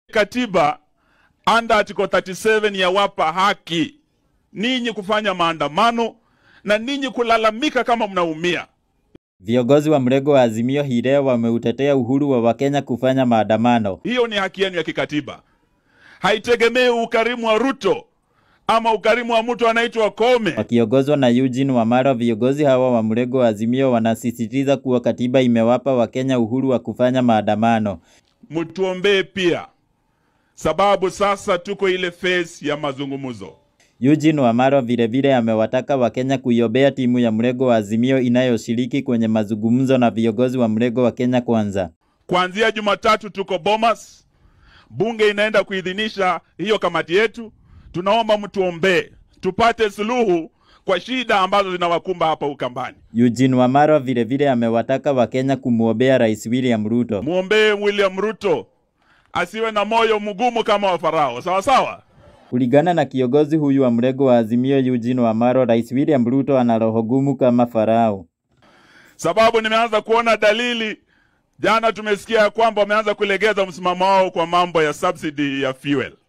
Katiba under article 37 yawapa haki ninyi kufanya maandamano na ninyi kulalamika kama mnaumia. Viongozi wa mrengo wa Azimio hii leo wameutetea uhuru wa Wakenya kufanya maandamano. Hiyo ni haki yenu ya kikatiba, haitegemei ukarimu wa Ruto ama ukarimu wa mtu anaitwa Kome. Wakiongozwa na Eugene Wamalwa, viongozi hawa wa mrengo wa Azimio wanasisitiza kuwa katiba imewapa Wakenya uhuru wa kufanya maandamano. Mtuombee pia, sababu sasa tuko ile phase ya mazungumzo. Eugene Wamalwa vilevile amewataka Wakenya kuiombea timu ya mrengo wa Azimio inayoshiriki kwenye mazungumzo na viongozi wa mrengo wa Kenya Kwanza. Kuanzia Jumatatu tuko Bomas, bunge inaenda kuidhinisha hiyo kamati yetu. Tunaomba mtuombee tupate suluhu kwa shida ambazo zinawakumba hapa Ukambani. Eugene Wamalwa vilevile amewataka Wakenya kumwombea Rais William Ruto. Mwombee William Ruto asiwe na moyo mgumu kama wa Farao, sawa sawa. Kulingana na kiongozi huyu wa mrengo wa Azimio Eugene Wamalwa, Rais William Ruto ana roho gumu kama Farao. Sababu nimeanza kuona dalili. Jana tumesikia ya kwamba wameanza kulegeza msimamo wao kwa mambo ya subsidy ya fuel.